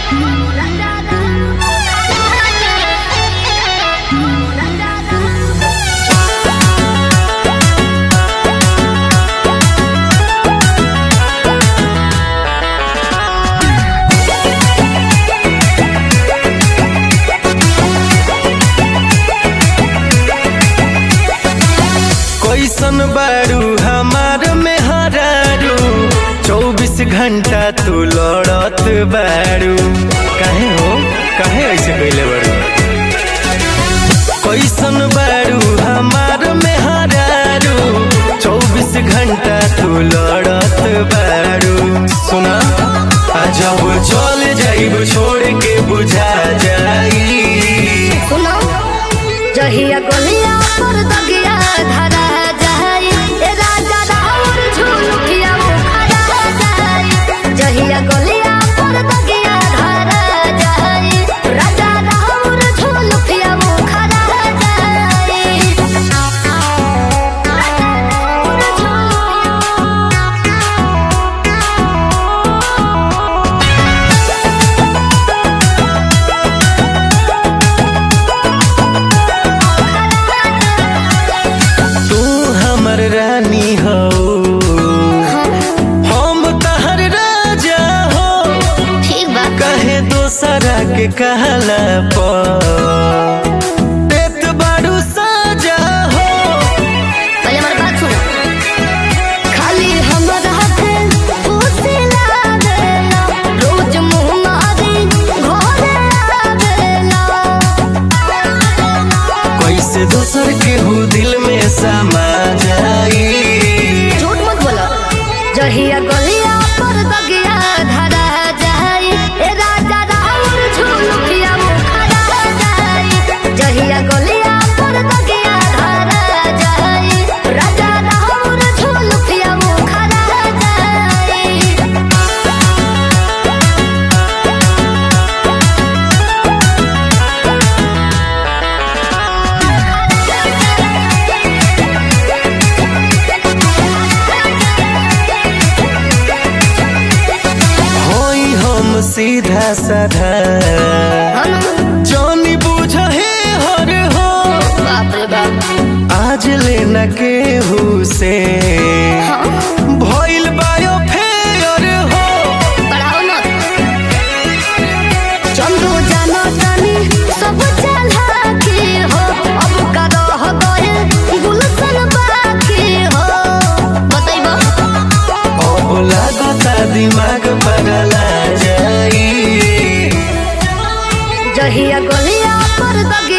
कैसन बारू हमार में हरारू चौबीस घंटा तू लड़त बारू काहे हो काहे ऐसे कैले बारू कैसन बारू हमार में हरारू चौबीस घंटा तू लड़त बारू सुना आ जब चल जाइब छोड़ के बुझा जाई सुनो जहिया गलिया पर दगिया धरा जाई ए राजा राउर झुलुकिया मुखरा जाई जहिया गलिया पर दगिया धरा जाई राजा राउर झुलुकिया मुखरा जाई राजा राउर तू हमर रानी हो हम तहर राजा हो ठीक बा कहे दोसरा के कहला पर देत बारू साजा हो पहले हमारी बात सुनो खाली हमरा के पूछला देला रोज मुंह मारी घोरे आवेला कैसे दोसर के हो दिल में समा जाई झूठ मत बोलो जहिया गलिया पर दगिया धरा जाई ए राजा राउर झुलुकिया मुखरा जाई जहिया गलिया पर दगिया धरा जाई राजा राउर झुलुकिया मुखरा जाई होई हम सीधा साधा जानी बुझ हे हर हो बाप रे बाप आज लेना केहू से भइल बायो फेयर हो पढ़ाओ ना चंदू जानो तानी सब चला के हो अब का रह गए गुलशन बाकी हो बताइबो अब लागता दिमाग बदला जाई जहिया गलिया पर दगिया